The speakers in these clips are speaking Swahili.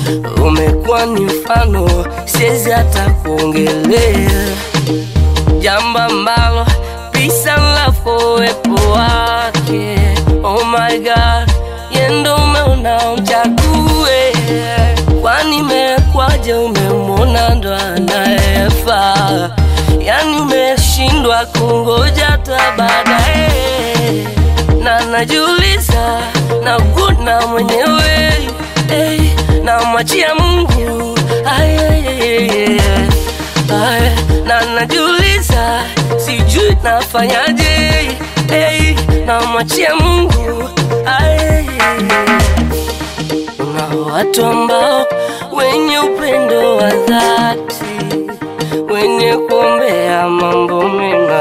umekuwa ni mfano, siwezi hata kuongelea jambo ambalo peace and love kwa uwepo wake. Oh my God, yendo umeona umchague, kwani mekwaje? Umemwona ndo anayefaa, yani umeshindwa kungoja hata baadaye, na najiuliza na kuna mwenyewe hey, na mwachia Mungu ay, ay, ay, ay, ay, na najiuliza sijui nafanyaje hey, na mwachia Mungu ay, ay, ay. Kuna watu ambao wenye upendo wa dhati, wenye kuombea mambo mema,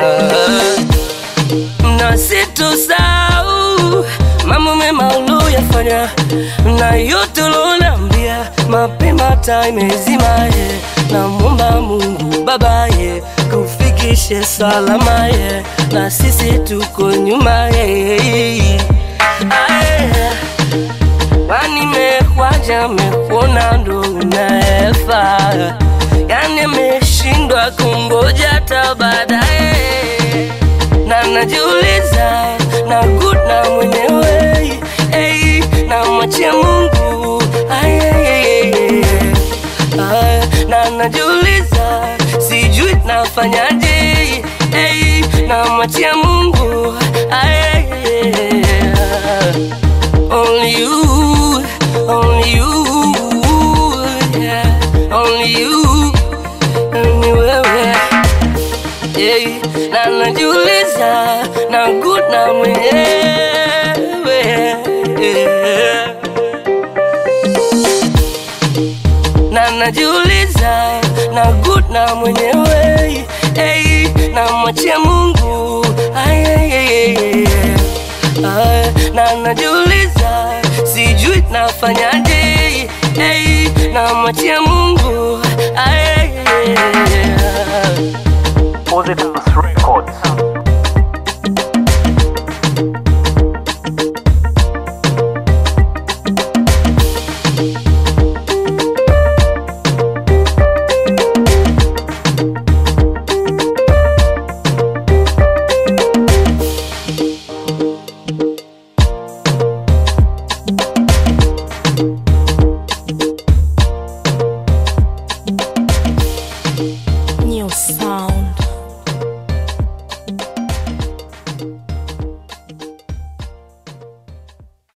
na sitosahau mambo mema uliyofanya na yote uloniambia mapema, taa imezima ye, namwomba Mungu Baba ye kufikishe salama ye, na sisi tuko nyuma ye Aye. Kwani mekwaja mekuona ndo unayefaa, yani meshindwa kungoja hata baadaye, na najiuliza na kuna mwenyewe hey, na mwachia Mungu ay, ay, ay, ay, ay, na najiuliza sijui nafanyaje hey, na mwachia Mungu ay, ay, ay, ay. Only you, only you, yeah. Only you, ni wewe yeah. Na najiuliza na kuna mwenyewe yeah. Na najiuliza na kuna mwenyewe hey. Na mwachia Mungu ay, ay, ay, ay, ay. Na najiuliza sijui nafanyaje hey. Na mwachia Mungu